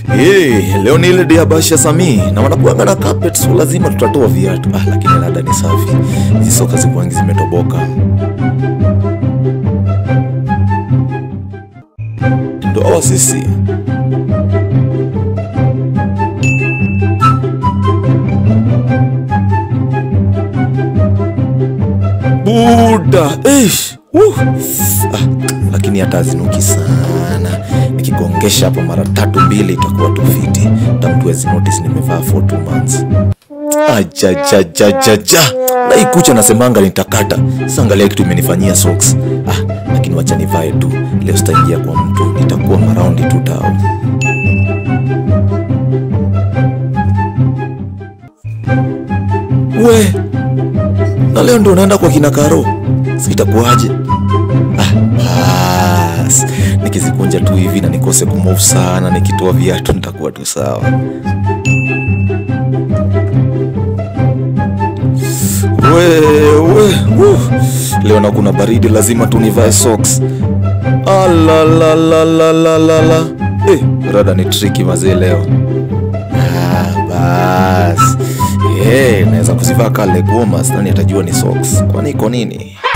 Hey, leo ni ile day ya Basha Sami na wanakuanga na carpet so lazima tutatoa viatu. Ah, lakini rada ni safi. Hizi soka zikuangi zimetoboka. Ndo hawa sisi. Buda, ish. Uh. Ah, lakini hata hazinuki sana. Nikigongesha hapa mara tatu mbili itakuwa tu fiti. Hata mtu hawezi notice nimevaa for two months. Ajajajajaja. Na hii kucha nasemanga nitakata. Sasa angalia kitu imenifanyia socks. Ah, lakini wacha nivae tu. Leo sitaingia kwa mtu, nitakuwa maraundi tu tao. We, na leo ndo naenda kwa kina Karo, sitakuwaje? Ah, bas. Nikizikunja tu hivi na nikose kumove sana, nikitoa viatu nitakuwa tu sawa. We, we, uh. Leo na kuna baridi, lazima tu nivae socks. Alalalalala. Eh, rada ni tricky mazee leo. Ah, bas. Eh, naweza kuzivaa ka leg warmers, nani atajua ni socks. Kwani iko nini?